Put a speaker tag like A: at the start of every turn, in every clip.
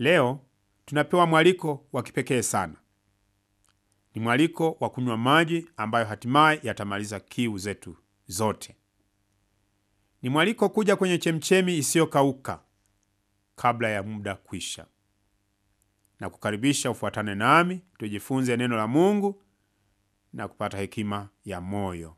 A: Leo tunapewa mwaliko wa kipekee sana. Ni mwaliko wa kunywa maji ambayo hatimaye yatamaliza kiu zetu zote. Ni mwaliko kuja kwenye chemchemi isiyokauka kabla ya muda kwisha, na kukaribisha ufuatane nami tujifunze neno la Mungu na kupata hekima ya moyo.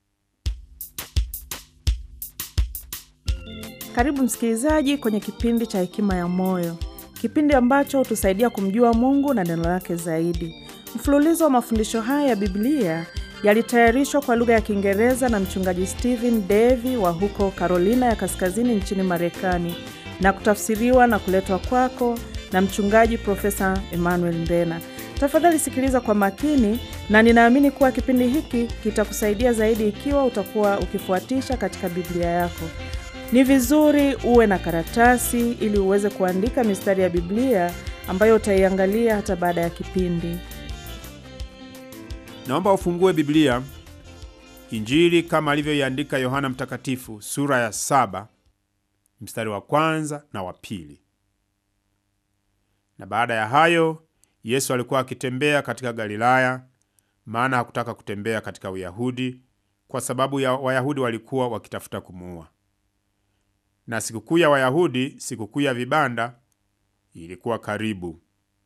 B: Karibu msikilizaji kwenye kipindi cha Hekima ya Moyo, kipindi ambacho hutusaidia kumjua Mungu na neno lake zaidi. Mfululizo wa mafundisho haya ya Biblia yalitayarishwa kwa lugha ya Kiingereza na mchungaji Stephen Davy wa huko Carolina ya Kaskazini nchini Marekani na kutafsiriwa na kuletwa kwako na mchungaji Profesa Emmanuel Mbena. Tafadhali sikiliza kwa makini, na ninaamini kuwa kipindi hiki kitakusaidia zaidi ikiwa utakuwa ukifuatisha katika Biblia yako. Ni vizuri uwe na karatasi ili uweze kuandika mistari ya Biblia ambayo utaiangalia hata baada ya kipindi.
A: Naomba ufungue Biblia, Injili kama alivyoiandika Yohana Mtakatifu sura ya saba mstari wa kwanza na wa pili. Na baada ya hayo Yesu alikuwa akitembea katika Galilaya, maana hakutaka kutembea katika Uyahudi kwa sababu ya Wayahudi walikuwa wakitafuta kumuua. Na sikukuu ya Wayahudi, sikukuu ya vibanda, ilikuwa karibu.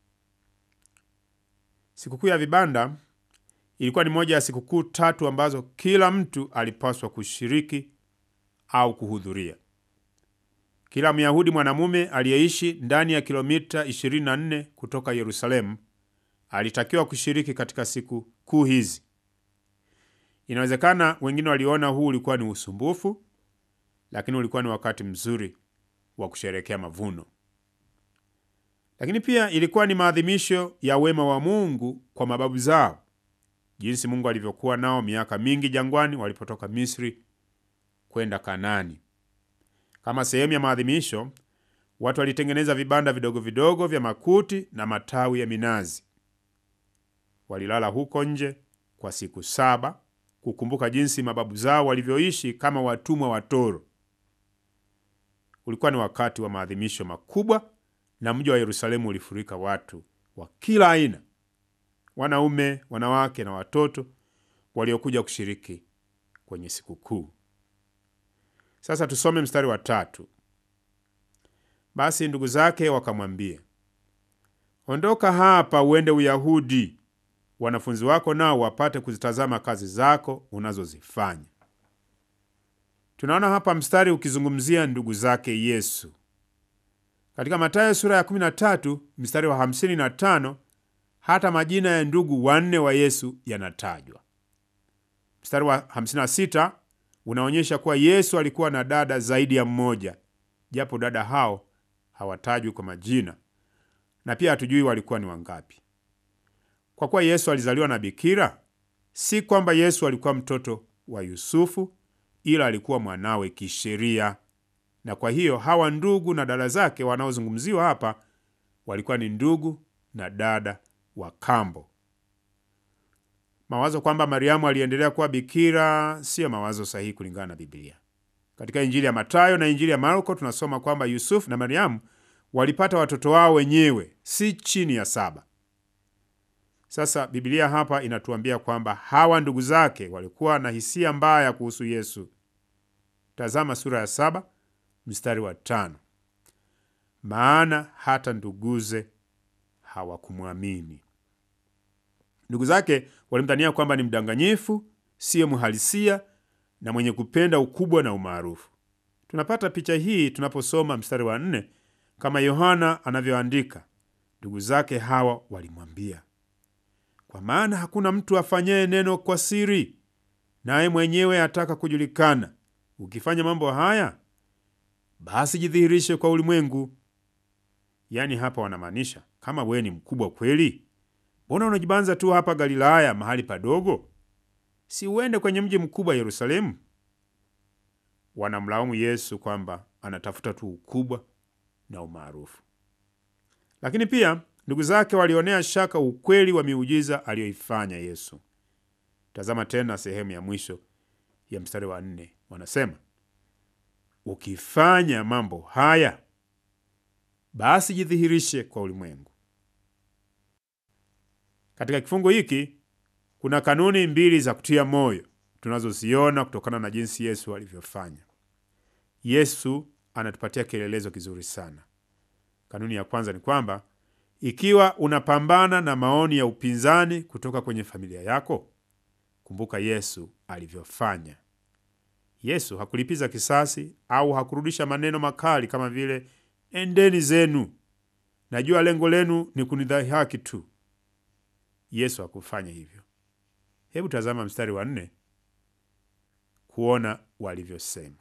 A: Sikukuu ya vibanda ilikuwa ni moja ya sikukuu tatu ambazo kila mtu alipaswa kushiriki au kuhudhuria. Kila Myahudi mwanamume aliyeishi ndani ya kilomita 24 kutoka Yerusalemu alitakiwa kushiriki katika siku kuu hizi. Inawezekana wengine waliona huu ulikuwa ni usumbufu, lakini ulikuwa ni wakati mzuri wa kusherekea mavuno. Lakini pia ilikuwa ni maadhimisho ya wema wa Mungu kwa mababu zao, jinsi Mungu alivyokuwa nao miaka mingi jangwani walipotoka Misri kwenda Kanaani. Kama sehemu ya maadhimisho, watu walitengeneza vibanda vidogo vidogo vya makuti na matawi ya minazi. Walilala huko nje kwa siku saba kukumbuka jinsi mababu zao walivyoishi kama watumwa wa toro. Ulikuwa ni wakati wa maadhimisho makubwa, na mji wa Yerusalemu ulifurika watu wa kila aina, wanaume, wanawake na watoto waliokuja kushiriki kwenye sikukuu. Sasa tusome mstari wa tatu. Basi ndugu zake wakamwambia, ondoka hapa uende Uyahudi, wanafunzi wako nao wapate kuzitazama kazi zako unazozifanya. Tunaona hapa mstari ukizungumzia ndugu zake Yesu. Katika Mathayo sura ya 13 mstari wa 55 hata majina ya ndugu wanne wa Yesu yanatajwa. Mstari wa 56 unaonyesha kuwa Yesu alikuwa na dada zaidi ya mmoja, japo dada hao hawatajwi kwa majina, na pia hatujui walikuwa ni wangapi. Kwa kuwa Yesu alizaliwa na bikira, si kwamba Yesu alikuwa mtoto wa Yusufu, ila alikuwa mwanawe kisheria, na kwa hiyo hawa ndugu na dada zake wanaozungumziwa hapa walikuwa ni ndugu na dada wa kambo. Mawazo kwamba Mariamu aliendelea kuwa bikira siyo mawazo sahihi kulingana na Biblia. Katika Injili ya Matayo na Injili ya Marko tunasoma kwamba Yusufu na Mariamu walipata watoto wao wenyewe, si chini ya saba. Sasa Biblia hapa inatuambia kwamba hawa ndugu zake walikuwa na hisia mbaya kuhusu Yesu. Tazama sura ya saba mstari wa tano. Maana hata nduguze hawakumwamini. Ndugu zake walimdhania kwamba ni mdanganyifu, siyo mhalisia na mwenye kupenda ukubwa na umaarufu. Tunapata picha hii tunaposoma mstari wa nne, kama Yohana anavyoandika, ndugu zake hawa walimwambia, kwa maana hakuna mtu afanyaye neno kwa siri, naye mwenyewe ataka kujulikana. Ukifanya mambo haya, basi jidhihirishe kwa ulimwengu. Yaani hapa wanamaanisha kama wewe ni mkubwa kweli Mbona unajibanza tu hapa Galilaya, mahali padogo? Si uende kwenye mji mkubwa Yerusalemu? Wanamlaumu Yesu kwamba anatafuta tu ukubwa na umaarufu. Lakini pia ndugu zake walionea shaka ukweli wa miujiza aliyoifanya Yesu. Tazama tena sehemu ya mwisho ya mstari wa nne, wanasema ukifanya mambo haya basi jidhihirishe kwa ulimwengu. Katika kifungu hiki kuna kanuni mbili za kutia moyo tunazoziona kutokana na jinsi Yesu alivyofanya. Yesu anatupatia kielelezo kizuri sana. Kanuni ya kwanza ni kwamba ikiwa unapambana na maoni ya upinzani kutoka kwenye familia yako, kumbuka Yesu alivyofanya. Yesu hakulipiza kisasi au hakurudisha maneno makali kama vile endeni zenu, najua lengo lenu ni kunidhihaki tu. Yesu hakufanya hivyo. Hebu tazama mstari wa nne kuona walivyosema,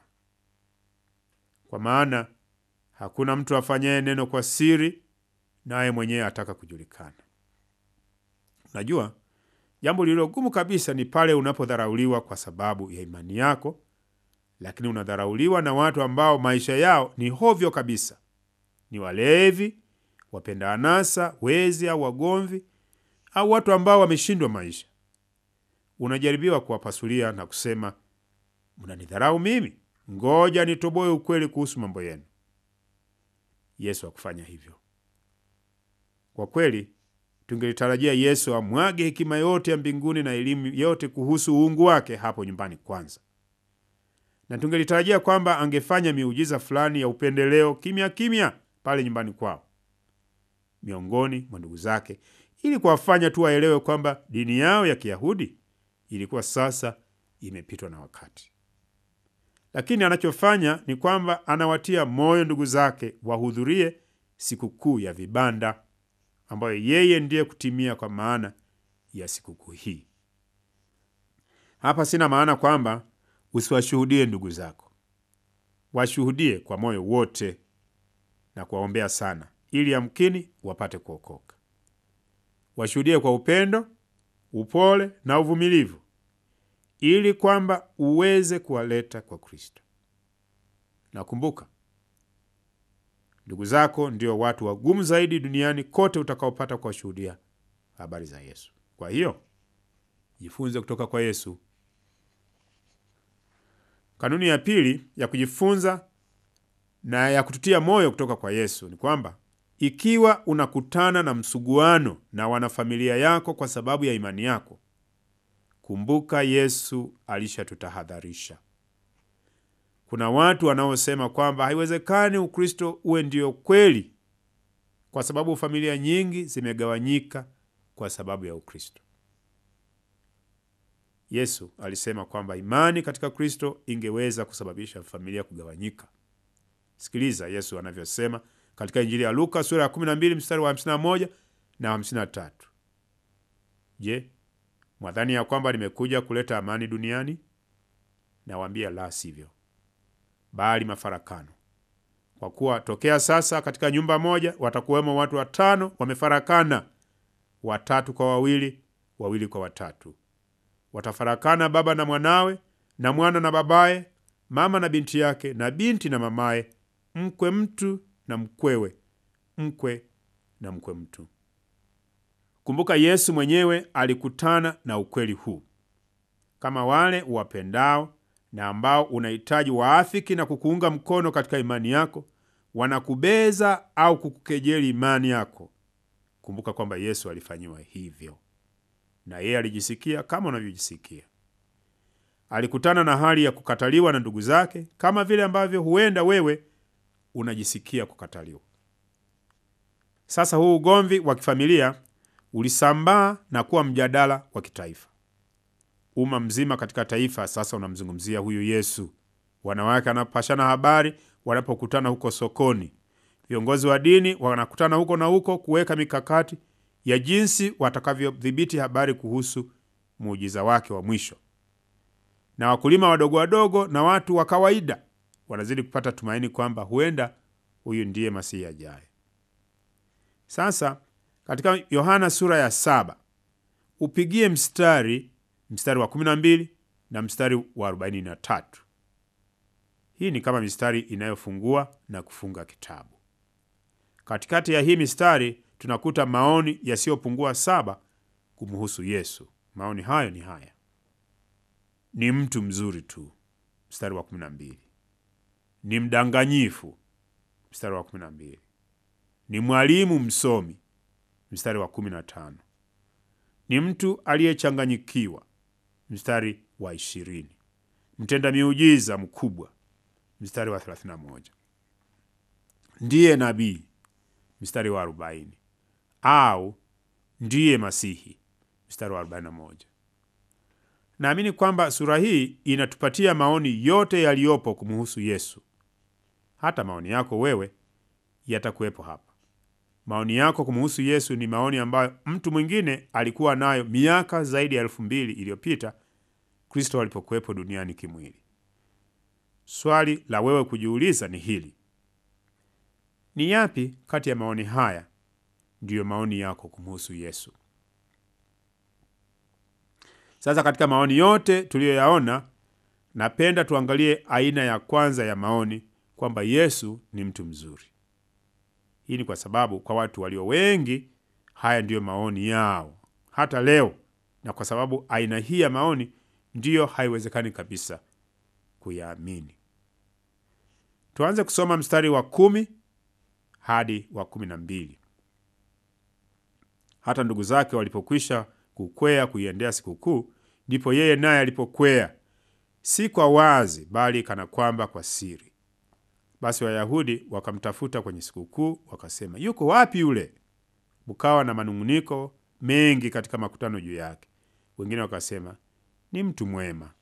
A: kwa maana hakuna mtu afanyaye neno kwa siri, naye mwenyewe ataka kujulikana. Unajua, jambo lililo gumu kabisa ni pale unapodharauliwa kwa sababu ya imani yako, lakini unadharauliwa na watu ambao maisha yao ni hovyo kabisa, ni walevi, wapenda anasa, wezi au wagomvi, au watu ambao wameshindwa maisha. Unajaribiwa kuwapasulia na kusema, mnanidharau mimi, ngoja nitoboe ukweli kuhusu mambo yenu. Yesu hakufanya hivyo. Kwa kweli, tungelitarajia Yesu amwage hekima yote ya mbinguni na elimu yote kuhusu uungu wake hapo nyumbani kwanza, na tungelitarajia kwamba angefanya miujiza fulani ya upendeleo kimya kimya pale nyumbani kwao miongoni mwa ndugu zake, ili kuwafanya tu waelewe kwamba dini yao ya Kiyahudi ilikuwa sasa imepitwa na wakati. Lakini anachofanya ni kwamba anawatia moyo ndugu zake wahudhurie sikukuu ya vibanda ambayo yeye ndiye kutimia kwa maana ya sikukuu hii. Hapa sina maana kwamba usiwashuhudie ndugu zako, washuhudie kwa moyo wote na kuwaombea sana, ili yamkini wapate kuokoka. Washuhudie kwa upendo, upole na uvumilivu, ili kwamba uweze kuwaleta kwa Kristo. Nakumbuka, ndugu zako ndio watu wagumu zaidi duniani kote utakaopata kuwashuhudia habari za Yesu. Kwa hiyo jifunze kutoka kwa Yesu. Kanuni ya pili ya kujifunza na ya kututia moyo kutoka kwa Yesu ni kwamba ikiwa unakutana na msuguano na wanafamilia yako kwa sababu ya imani yako, kumbuka Yesu alishatutahadharisha. Kuna watu wanaosema kwamba haiwezekani Ukristo uwe ndio kweli, kwa sababu familia nyingi zimegawanyika kwa sababu ya Ukristo. Yesu alisema kwamba imani katika Kristo ingeweza kusababisha familia kugawanyika. Sikiliza Yesu anavyosema katika Injili ya Luka sura ya 12 mstari wa 51 na 53. Je, mwadhani ya kwamba nimekuja kuleta amani duniani? Nawaambia la sivyo, bali mafarakano. Kwa kuwa tokea sasa katika nyumba moja watakuwemo watu watano wamefarakana, watatu kwa wawili, wawili kwa watatu. Watafarakana baba na mwanawe, na mwana na babaye, mama na binti yake, na binti na mamaye, mkwe mtu na mkwewe, mkwe na mkwe mtu. Kumbuka, Yesu mwenyewe alikutana na ukweli huu. Kama wale uwapendao na ambao unahitaji waafiki na kukuunga mkono katika imani yako wanakubeza au kukukejeli imani yako, kumbuka kwamba Yesu alifanyiwa hivyo, na yeye alijisikia kama unavyojisikia. Alikutana na hali ya kukataliwa na ndugu zake kama vile ambavyo huenda wewe unajisikia kukataliwa. Sasa huu ugomvi wa kifamilia ulisambaa na kuwa mjadala wa kitaifa. Umma mzima katika taifa sasa unamzungumzia huyu Yesu. Wanawake wanapashana habari wanapokutana huko sokoni. Viongozi wa dini wanakutana huko na huko kuweka mikakati ya jinsi watakavyodhibiti habari kuhusu muujiza wake wa mwisho, na wakulima wadogo wadogo na watu wa kawaida wanazidi kupata tumaini kwamba huenda huyu ndiye Masihi ajaye. Sasa katika Yohana sura ya saba upigie mstari mstari wa 12 na mstari wa 43. Hii ni kama mistari inayofungua na kufunga kitabu. Katikati ya hii mistari tunakuta maoni yasiyopungua saba kumhusu Yesu. Maoni hayo ni haya: ni mtu mzuri tu, mstari wa 12; ni mdanganyifu, mstari wa 12; ni mwalimu msomi, mstari wa kumi na tano. Ni mtu aliyechanganyikiwa, mstari wa ishirini. Mtenda miujiza mkubwa, mstari wa thelathini na moja. Ndiye nabii, mstari wa arobaini, au ndiye Masihi, mstari wa arobaini na moja. Naamini kwamba sura hii inatupatia maoni yote yaliyopo kumhusu Yesu. Hata maoni yako wewe yatakuwepo hapa. Maoni yako kumhusu Yesu ni maoni ambayo mtu mwingine alikuwa nayo miaka zaidi ya elfu mbili iliyopita Kristo alipokuwepo duniani kimwili. Swali la wewe kujiuliza ni hili: ni yapi kati ya maoni haya ndiyo maoni yako kumhusu Yesu? Sasa katika maoni yote tuliyoyaona, napenda tuangalie aina ya kwanza ya maoni, kwamba Yesu ni mtu mzuri. Hii ni kwa sababu kwa watu walio wengi haya ndiyo maoni yao hata leo, na kwa sababu aina hii ya maoni ndiyo haiwezekani kabisa kuyaamini. Tuanze kusoma mstari wa kumi hadi wa kumi na mbili. Hata ndugu zake walipokwisha kukwea kuiendea sikukuu, ndipo yeye naye alipokwea, si kwa wazi, bali kana kwamba kwa siri. Basi Wayahudi wakamtafuta kwenye sikukuu, wakasema, yuko wapi yule? Kukawa na manung'uniko mengi katika makutano juu yake. Wengine wakasema, ni mtu mwema.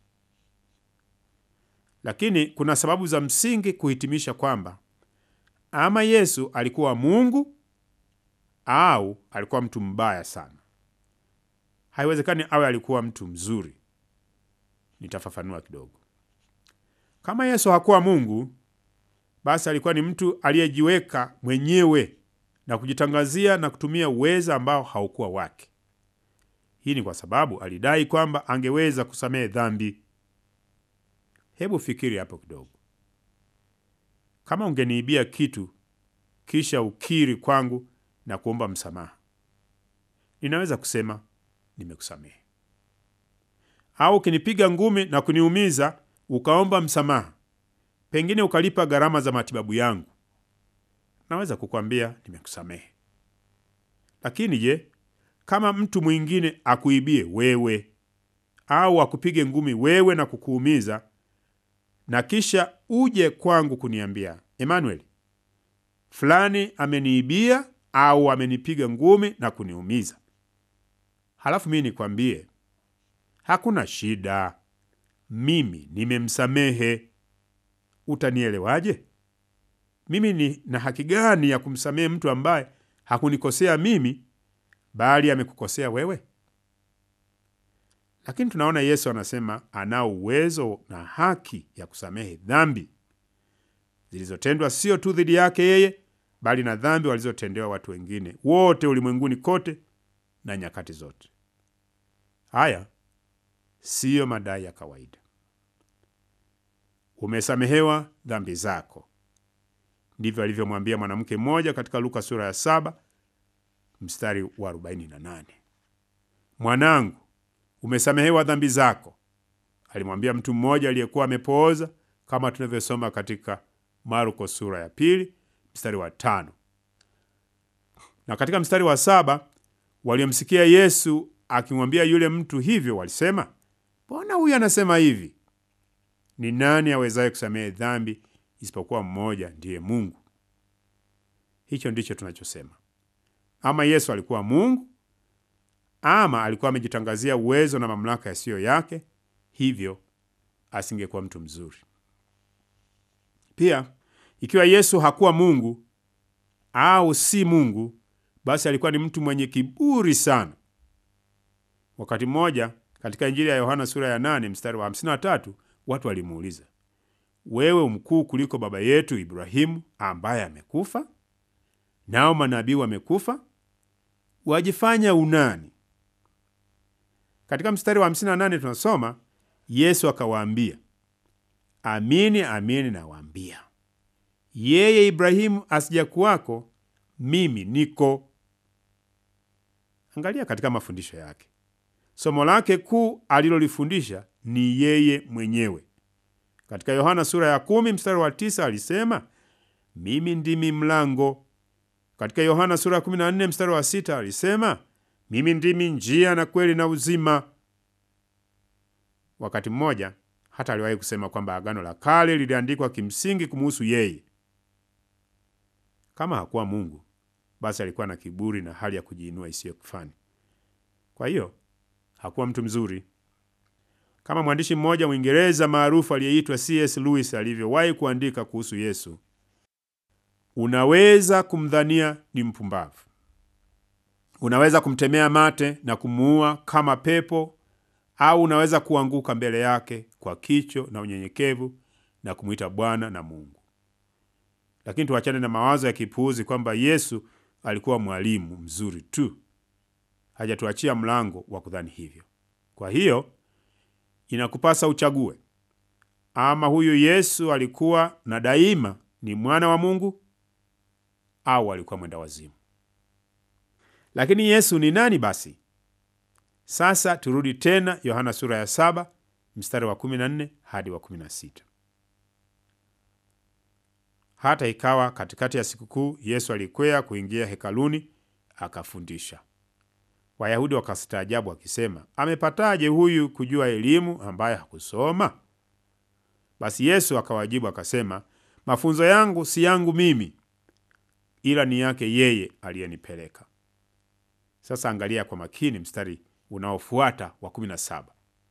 A: Lakini kuna sababu za msingi kuhitimisha kwamba ama Yesu alikuwa Mungu au alikuwa mtu mbaya sana. Haiwezekani awe alikuwa mtu mzuri. Nitafafanua kidogo. Kama Yesu hakuwa Mungu, basi alikuwa ni mtu aliyejiweka mwenyewe na kujitangazia na kutumia uweza ambao haukuwa wake. Hii ni kwa sababu alidai kwamba angeweza kusamehe dhambi. Hebu fikiri hapo kidogo. Kama ungeniibia kitu kisha ukiri kwangu na kuomba msamaha, ninaweza kusema nimekusamehe. Au ukinipiga ngumi na kuniumiza ukaomba msamaha, pengine ukalipa gharama za matibabu yangu, naweza kukwambia nimekusamehe. Lakini je, kama mtu mwingine akuibie wewe au akupige ngumi wewe na kukuumiza na kisha uje kwangu kuniambia Emmanuel, fulani ameniibia au amenipiga ngumi na kuniumiza, halafu mimi nikwambie hakuna shida, mimi nimemsamehe, utanielewaje? Mimi ni na haki gani ya kumsamehe mtu ambaye hakunikosea mimi bali amekukosea wewe? Lakini tunaona Yesu anasema anao uwezo na haki ya kusamehe dhambi zilizotendwa sio tu dhidi yake yeye, bali na dhambi walizotendewa watu wengine wote ulimwenguni kote na nyakati zote. Haya siyo madai ya kawaida. Umesamehewa dhambi zako, ndivyo alivyomwambia mwanamke mmoja katika Luka sura ya saba mstari wa 48. Mwanangu, umesamehewa dhambi zako, alimwambia mtu mmoja aliyekuwa amepooza, kama tunavyosoma katika Marko sura ya pili mstari wa tano. Na katika mstari wa saba, waliomsikia Yesu akimwambia yule mtu hivyo walisema, mbona huyu anasema hivi? Ni nani awezaye kusamehe dhambi isipokuwa mmoja, ndiye Mungu? Hicho ndicho tunachosema. Ama Yesu alikuwa Mungu ama alikuwa amejitangazia uwezo na mamlaka yasiyo yake, hivyo asingekuwa mtu mzuri. Pia ikiwa Yesu hakuwa Mungu au si Mungu, basi alikuwa ni mtu mwenye kiburi sana. Wakati mmoja katika Injili ya Yohana sura ya 8 mstari wa 53, watu walimuuliza, wewe umkuu kuliko baba yetu Ibrahimu ambaye amekufa? Nao manabii wamekufa, wajifanya unani? Katika mstari wa 58 tunasoma Yesu akawaambia, amini amini nawaambia, yeye Ibrahimu asija kuwako, mimi niko. Angalia katika mafundisho yake, somo lake kuu alilolifundisha ni yeye mwenyewe. Katika Yohana sura ya kumi mstari wa tisa alisema, mimi ndimi mlango, Katika Yohana sura ya 14 mstari wa sita alisema, mimi ndimi njia na kweli na uzima. Wakati mmoja hata aliwahi kusema kwamba Agano la Kale liliandikwa kimsingi kumuhusu yeye. Kama hakuwa Mungu, basi alikuwa na kiburi na hali ya kujiinua isiyo kifani. Kwa hiyo hakuwa mtu mzuri, kama mwandishi mmoja Mwingereza maarufu aliyeitwa C.S. Lewis alivyowahi kuandika kuhusu Yesu. Unaweza kumdhania ni mpumbavu, unaweza kumtemea mate na kumuua kama pepo, au unaweza kuanguka mbele yake kwa kicho na unyenyekevu na kumwita Bwana na Mungu. Lakini tuachane na mawazo ya kipuuzi kwamba Yesu alikuwa mwalimu mzuri tu. Hajatuachia mlango wa kudhani hivyo. Kwa hiyo inakupasa uchague, ama huyu Yesu alikuwa na daima ni mwana wa Mungu au alikuwa mwenda wazimu. Lakini Yesu ni nani basi? Sasa turudi tena Yohana sura ya saba mstari wa 14 hadi wa 16. Hata ikawa katikati ya sikukuu, Yesu alikwea kuingia hekaluni akafundisha. Wayahudi wakastaajabu wakisema, amepataje huyu kujua elimu ambaye hakusoma? Basi Yesu akawajibu akasema, mafunzo yangu si yangu mimi, ila ni yake yeye aliyenipeleka. Sasa angalia kwa makini mstari unaofuata wa 17.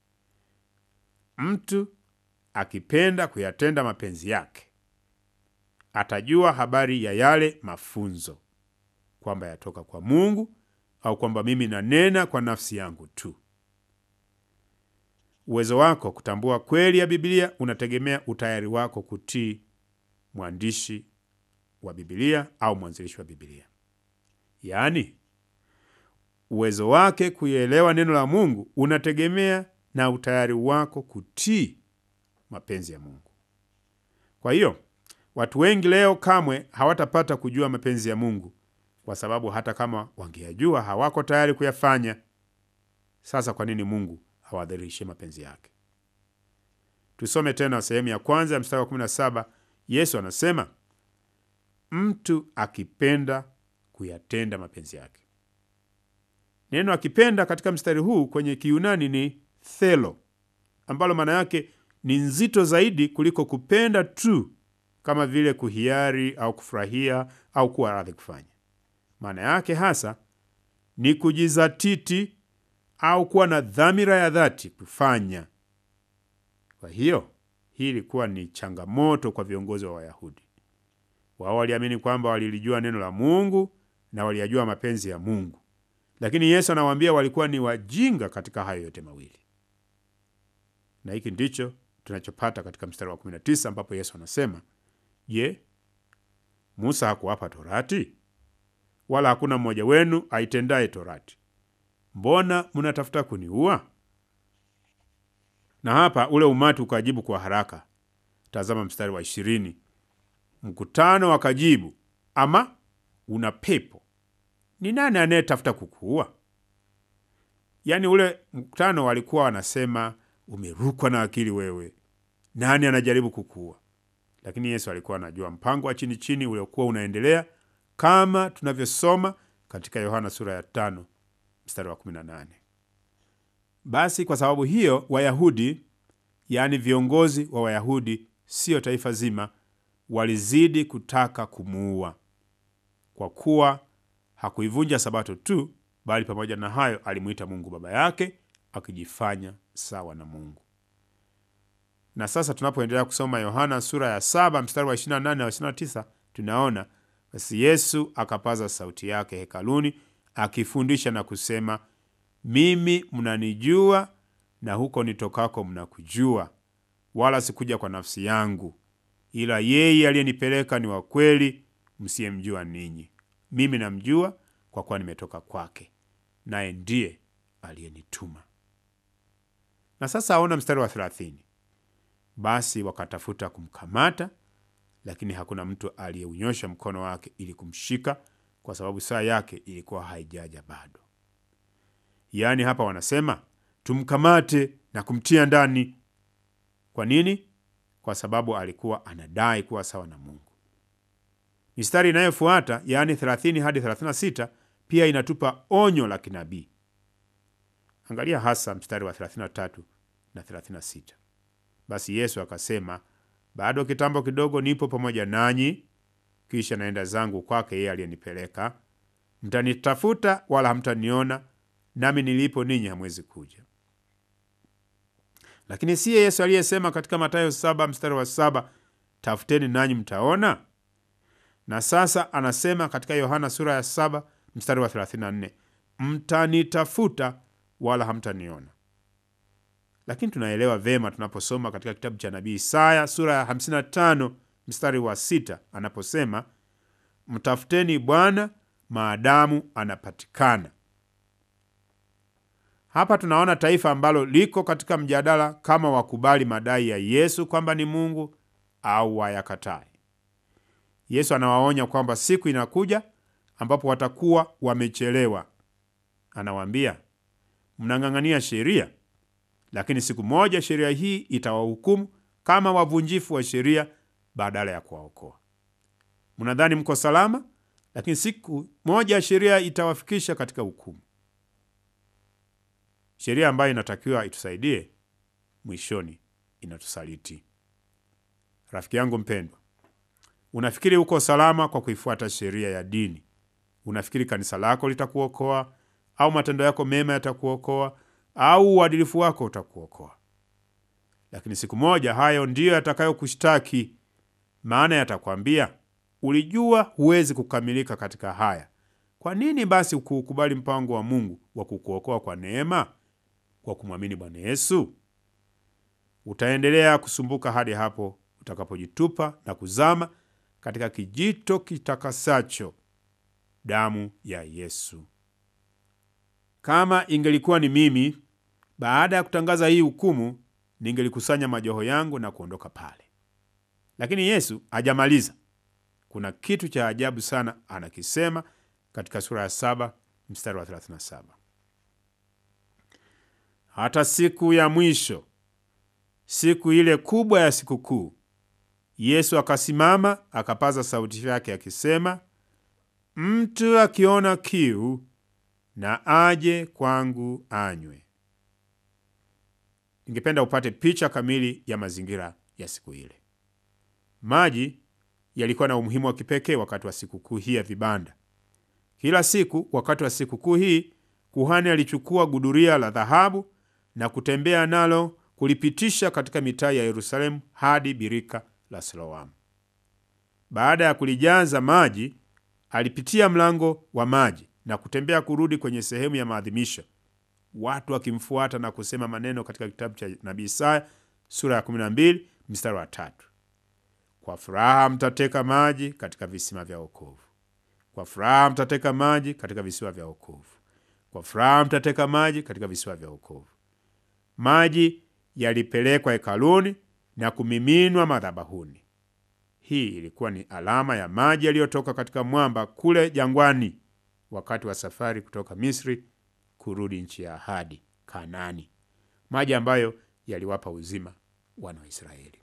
A: Mtu akipenda kuyatenda mapenzi yake atajua habari ya yale mafunzo, kwamba yatoka kwa Mungu au kwamba mimi nanena kwa nafsi yangu tu. Uwezo wako kutambua kweli ya Biblia unategemea utayari wako kutii mwandishi wa Biblia au mwanzilishi wa Biblia. Yaani, uwezo wake kuielewa neno la Mungu unategemea na utayari wako kutii mapenzi ya Mungu. Kwa hiyo watu wengi leo kamwe hawatapata kujua mapenzi ya Mungu kwa sababu hata kama wangeyajua hawako tayari kuyafanya. Sasa kwa nini Mungu hawadhirishe mapenzi yake? Tusome tena sehemu ya kwanza ya mstari wa 17. Yesu anasema mtu akipenda kuyatenda mapenzi yake. Neno akipenda katika mstari huu kwenye Kiyunani ni thelo, ambalo maana yake ni nzito zaidi kuliko kupenda tu, kama vile kuhiari au kufurahia au kuwa radhi kufanya. Maana yake hasa ni kujizatiti au kuwa na dhamira ya dhati kufanya. Kwa hiyo hii ilikuwa ni changamoto kwa viongozi wa Wayahudi. Wao waliamini kwamba walilijua neno la Mungu na waliyajua mapenzi ya Mungu, lakini Yesu anawaambia walikuwa ni wajinga katika hayo yote mawili, na hiki ndicho tunachopata katika mstari wa 19 ambapo Yesu anasema, Je, Musa hakuwapa Torati? Wala hakuna mmoja wenu aitendaye Torati. Mbona mnatafuta kuniua? Na hapa ule umati ukajibu kwa haraka. Tazama mstari wa ishirini. Mkutano wakajibu, ama una pepo? Ni nani anayetafuta kukuua? Yaani ule mkutano walikuwa wanasema, umerukwa na akili wewe, nani anajaribu kukuua? Lakini Yesu alikuwa anajua mpango wa chini chini uliokuwa unaendelea kama tunavyosoma katika Yohana sura ya tano mstari wa 18. Basi kwa sababu hiyo Wayahudi, yaani viongozi wa Wayahudi, siyo taifa zima, walizidi kutaka kumuua, kwa kuwa hakuivunja Sabato tu, bali pamoja na hayo alimwita Mungu baba yake, akijifanya sawa na Mungu. Na sasa tunapoendelea kusoma Yohana sura ya saba mstari wa 28 na 29, tunaona basi Yesu akapaza sauti yake hekaluni akifundisha na kusema, mimi mnanijua na huko nitokako mnakujua, wala sikuja kwa nafsi yangu, ila yeye aliyenipeleka ni wa kweli, msiyemjua ninyi. Mimi namjua kwa kuwa nimetoka kwake, naye ndiye aliyenituma. Na sasa aona mstari wa thelathini. Basi wakatafuta kumkamata, lakini hakuna mtu aliyeunyosha mkono wake ili kumshika, kwa sababu saa yake ilikuwa haijaja bado. Yaani hapa wanasema tumkamate na kumtia ndani. Kwa nini? Kwa sababu alikuwa anadai kuwa sawa na Mungu. Mistari inayofuata yaani 30 hadi 36 pia inatupa onyo la kinabii. Angalia hasa mstari wa 33 na 36. Basi Yesu akasema, bado kitambo kidogo nipo pamoja nanyi, kisha naenda zangu kwake yeye aliyenipeleka. Mtanitafuta wala hamtaniona, nami nilipo ninyi hamwezi kuja. Lakini siye Yesu aliyesema katika Mathayo saba mstari wa saba tafuteni nanyi mtaona? Na sasa anasema katika Yohana sura ya saba mstari wa 34 mtanitafuta wala hamtaniona. Lakini tunaelewa vema tunaposoma katika kitabu cha nabii Isaya sura ya 55 mstari wa sita anaposema mtafuteni Bwana maadamu anapatikana. Hapa tunaona taifa ambalo liko katika mjadala kama wakubali madai ya Yesu kwamba ni Mungu au wayakatai. Yesu anawaonya kwamba siku inakuja ambapo watakuwa wamechelewa. Anawaambia, mnang'ang'ania sheria, lakini siku moja sheria hii itawahukumu kama wavunjifu wa sheria badala ya kuwaokoa. Mnadhani mko salama, lakini siku moja sheria itawafikisha katika hukumu. Sheria ambayo inatakiwa itusaidie, mwishoni inatusaliti. Rafiki yangu mpendwa, unafikiri uko salama kwa kuifuata sheria ya dini? Unafikiri kanisa lako litakuokoa au matendo yako mema yatakuokoa au uadilifu wako utakuokoa? Lakini siku moja hayo ndiyo yatakayokushtaki, maana yatakwambia, ulijua huwezi kukamilika katika haya. Kwa nini basi ukuukubali mpango wa Mungu wa kukuokoa kwa neema kwa kumwamini Bwana Yesu? Utaendelea kusumbuka hadi hapo utakapojitupa na kuzama katika kijito kitakasacho damu ya Yesu. Kama ingelikuwa ni mimi, baada ya kutangaza hii hukumu, ningelikusanya majoho yangu na kuondoka pale. Lakini Yesu hajamaliza. Kuna kitu cha ajabu sana anakisema katika sura ya saba mstari wa 37, hata siku ya mwisho, siku ile kubwa ya sikukuu, Yesu akasimama akapaza sauti yake akisema, mtu akiona kiu na aje kwangu anywe. Ningependa upate picha kamili ya mazingira ya siku ile. Maji yalikuwa na umuhimu wa kipekee wakati wa sikukuu hii ya vibanda. Kila siku wakati wa sikukuu hii, kuhani alichukua guduria la dhahabu na kutembea nalo kulipitisha katika mitaa ya Yerusalemu hadi birika la Siloamu. Baada ya kulijaza maji, alipitia mlango wa maji na kutembea kurudi kwenye sehemu ya maadhimisho, watu wakimfuata na kusema maneno katika kitabu cha nabii Isaya sura ya 12 mstari wa tatu: kwa furaha mtateka maji katika visima vya wokovu, kwa furaha mtateka maji katika visiwa vya wokovu, kwa furaha mtateka maji katika visiwa vya wokovu. Maji yalipelekwa hekaluni na kumiminwa madhabahuni. Hii ilikuwa ni alama ya maji yaliyotoka katika mwamba kule jangwani wakati wa safari kutoka Misri kurudi nchi ya ahadi Kanaani, maji ambayo yaliwapa uzima wana wa Israeli.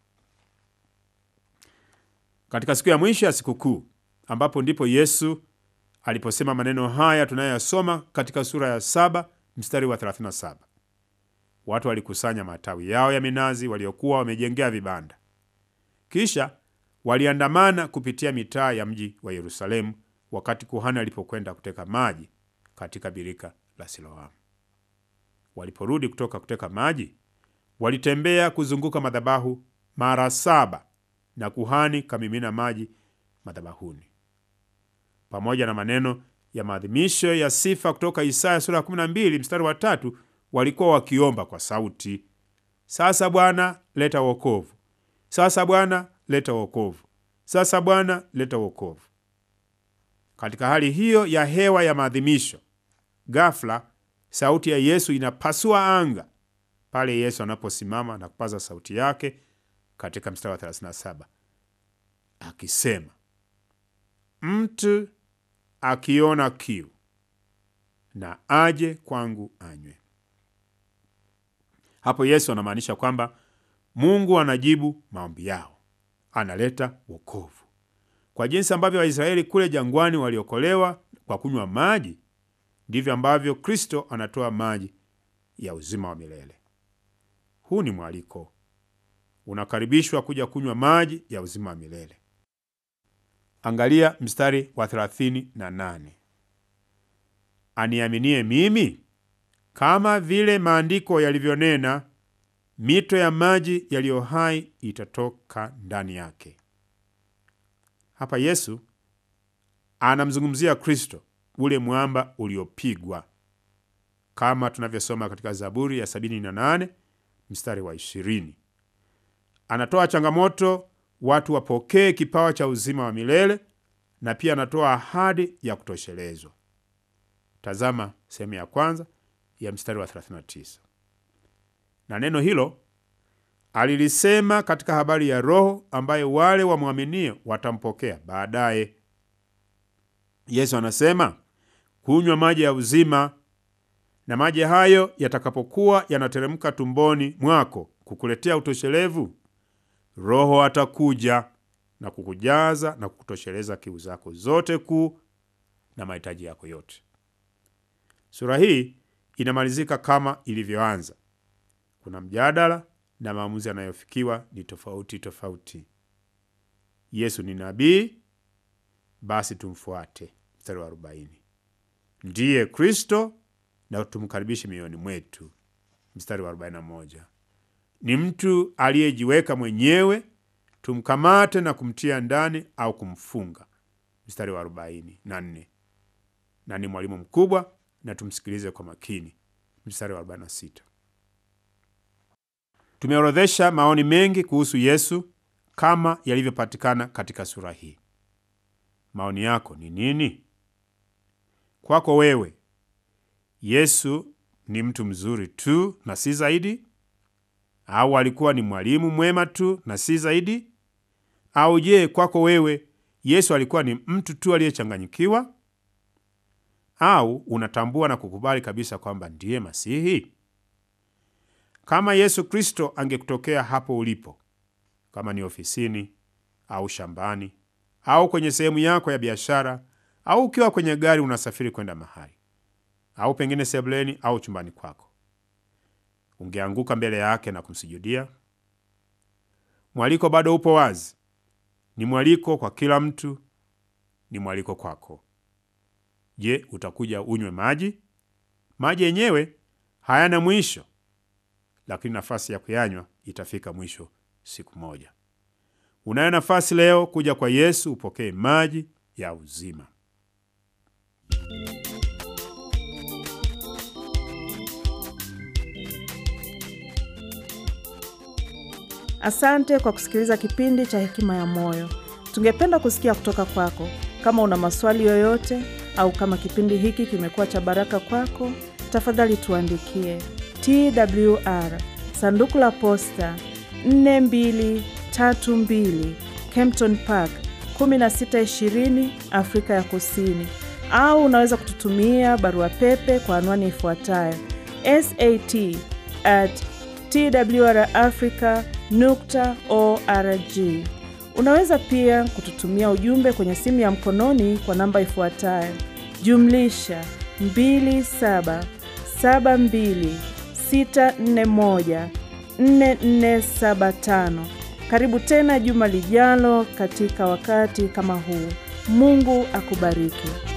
A: Katika siku ya mwisho ya sikukuu, ambapo ndipo Yesu aliposema maneno haya tunayoyasoma katika sura ya saba mstari wa 37, watu walikusanya matawi yao ya minazi waliokuwa wamejengea vibanda, kisha waliandamana kupitia mitaa ya mji wa Yerusalemu wakati kuhani alipokwenda kuteka maji katika birika la Siloamu. Waliporudi kutoka kuteka maji, walitembea kuzunguka madhabahu mara saba na kuhani kamimina maji madhabahuni, pamoja na maneno ya maadhimisho ya sifa kutoka Isaya sura ya 12 mstari wa tatu. Walikuwa wakiomba kwa sauti, sasa Bwana leta wokovu, sasa Bwana leta wokovu, sasa Bwana leta wokovu. Katika hali hiyo ya hewa ya maadhimisho, ghafla sauti ya Yesu inapasua anga pale Yesu anaposimama na kupaza sauti yake katika mstari wa 37 akisema, mtu akiona kiu na aje kwangu anywe. Hapo Yesu anamaanisha kwamba Mungu anajibu maombi yao, analeta wokovu. Kwa jinsi ambavyo Waisraeli kule jangwani waliokolewa kwa kunywa maji, ndivyo ambavyo Kristo anatoa maji ya uzima wa milele. Huu ni mwaliko, unakaribishwa kuja kunywa maji ya uzima wa milele. Angalia mstari wa 38, aniaminie mimi, kama vile maandiko yalivyonena, mito ya maji yaliyo hai itatoka ndani yake. Hapa Yesu anamzungumzia Kristo, ule mwamba uliopigwa, kama tunavyosoma katika Zaburi ya 78 mstari wa 20. Anatoa changamoto watu wapokee kipawa cha uzima wa milele na pia anatoa ahadi ya kutoshelezwa. Tazama sehemu ya kwanza ya mstari wa 39. Na neno hilo alilisema katika habari ya Roho ambaye wale wamwaminie watampokea baadaye. Yesu anasema kunywa maji ya uzima, na maji hayo yatakapokuwa yanateremka tumboni mwako kukuletea utoshelevu, Roho atakuja na kukujaza na kukutosheleza kiu zako zote kuu na mahitaji yako yote. Sura hii inamalizika kama ilivyoanza. Kuna mjadala na maamuzi yanayofikiwa ni tofauti tofauti. Yesu ni nabii, basi tumfuate. Mstari wa arobaini, ndiye Kristo na tumkaribishe mioyoni mwetu. Mstari wa arobaini na moja, ni mtu aliyejiweka mwenyewe, tumkamate na kumtia ndani au kumfunga. Mstari wa arobaini na nne, na ni mwalimu mkubwa na tumsikilize kwa makini. Mstari wa arobaini na sita. Tumeorodhesha maoni mengi kuhusu Yesu kama yalivyopatikana katika sura hii. Maoni yako ni nini? Kwako wewe, Yesu ni mtu mzuri tu na si zaidi? Au alikuwa ni mwalimu mwema tu na si zaidi? Au je, kwako wewe Yesu alikuwa ni mtu tu aliyechanganyikiwa? Au unatambua na kukubali kabisa kwamba ndiye Masihi? Kama Yesu Kristo angekutokea hapo ulipo, kama ni ofisini au shambani au kwenye sehemu yako ya biashara au ukiwa kwenye gari unasafiri kwenda mahali au pengine sebuleni au chumbani kwako, ungeanguka mbele yake na kumsujudia? Mwaliko bado upo wazi. Ni mwaliko kwa kila mtu, ni mwaliko kwako. Je, utakuja unywe maji? Maji yenyewe hayana mwisho, lakini nafasi ya kuyanywa itafika mwisho siku moja. Unayo nafasi leo kuja kwa Yesu upokee maji ya uzima.
B: Asante kwa kusikiliza kipindi cha Hekima ya Moyo. Tungependa kusikia kutoka kwako. Kama una maswali yoyote au kama kipindi hiki kimekuwa cha baraka kwako, tafadhali tuandikie TWR sanduku la posta 4232 Kempton Park 1620 Afrika ya Kusini, au unaweza kututumia barua pepe kwa anwani ifuatayo sat at twrafrica nukta org. Unaweza pia kututumia ujumbe kwenye simu ya mkononi kwa namba ifuatayo jumlisha 2772641475. Karibu tena juma lijalo katika wakati kama huu. Mungu akubariki.